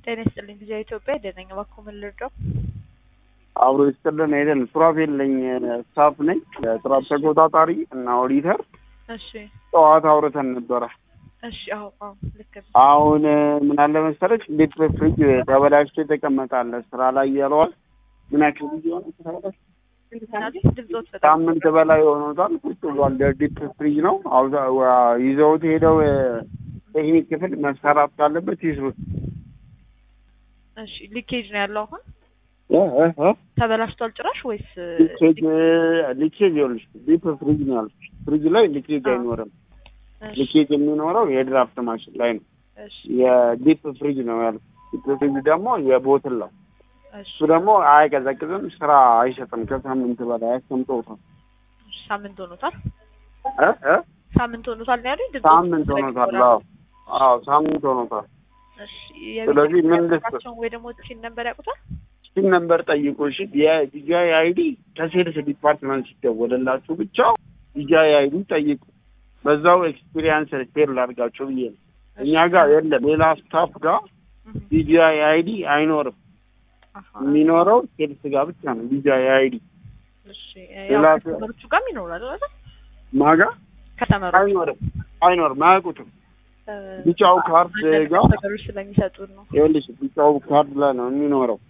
ጤና ይስጥልኝ ጊዜ ኢትዮጵያ ደነኝ እባክዎ ምን ልርዳው? አብሮ ይስጥልን አይደል? ሱራፌል ነኝ ስታፍ ነኝ የጥራት ተቆጣጣሪ እና ኦዲተር። እሺ ጠዋት አውርተን ነበረ። እሺ አዎ አዎ ልክ ነው። አሁን ምን አለ መሰለች ቤት በፍሪጅ ተበላሽቶ የተቀመጠ አለ ስራ ላይ ያለዋል። ምን ያክል ጊዜ ሆነ ከተበላሸ? ምናልባት ድምፆት በጣም ሳምንት በላይ ሆኖታል። ቁጭ ብሏል። ዲፕ ፍሪጅ ነው። አውዛ- ዋ- ይዘውት ሄደው ቴክኒክ ክፍል መሰራት ካለበት ይስሩት። እሺ ሊኬጅ ነው ያለው አሁን እ እ እ ተበላሽቷል ጭራሽ ወይስ ሊኬጅ ሊኬጅ ይኸውልሽ ዲፕ ፍሪጅ ነው ያልኩሽ። ፍሪጅ ላይ ሊኬጅ አዎ። አይኖርም። እሺ ሊኬጅ የሚኖረው የድራፍት ማሽን ላይ ነው። እሺ የዲፕ ፍሪጅ ነው ያልኩሽ። ዲፕ ፍሪጅ ደግሞ የቦትል ነው። እሺ እሱ ደግሞ አይቀዘቅዝም፣ ስራ አይሰጥም። ከሳምንት በላይ አስቀምጠውታል። እሺ፣ ሳምንት ሆኖታል እ እ ሳምንት ሆኖታል ነው ያሉኝ ድምፆት ሳምንት ሆኖታል። አዎ አዎ ሳምንት ሆኖታል። እሺ ስለዚህ ምን ልስጥ? የቤተሰቦቻቸውን ወይ ደግሞ ቲን ነበር ያውቁታል ስቲም ነምበር ጠይቁ። እሺ የዲጂአይ አይዲ ከሴልስ ዲፓርትመንት ሲደወልላችሁ ብቻ ዲጂአይ አይዲ ጠይቁ። በዛው ኤክስፒሪየንስ ሼር ላድርጋችሁ ብዬ ነው። እኛ ጋር የለም፣ ሌላ ስታፍ ጋር እህ፣ ዲጂአይ አይዲ አይኖርም። አሃ። የሚኖረው ሴልስ ጋር ብቻ ነው ዲጂአይ አይዲ። እሺ ሌላ ያው ከስተመሮቹ ጋርም ይኖራል አይደል ማጋ ከተመሮቹ አይኖርም፣ አይኖርም፣ አያውቁትም። ቢጫው ካርድ ጋር ነገሮች ስለሚሰጡን ነው ይኸውልሽ ቢጫው ካርድ ላይ ነው የሚኖረው።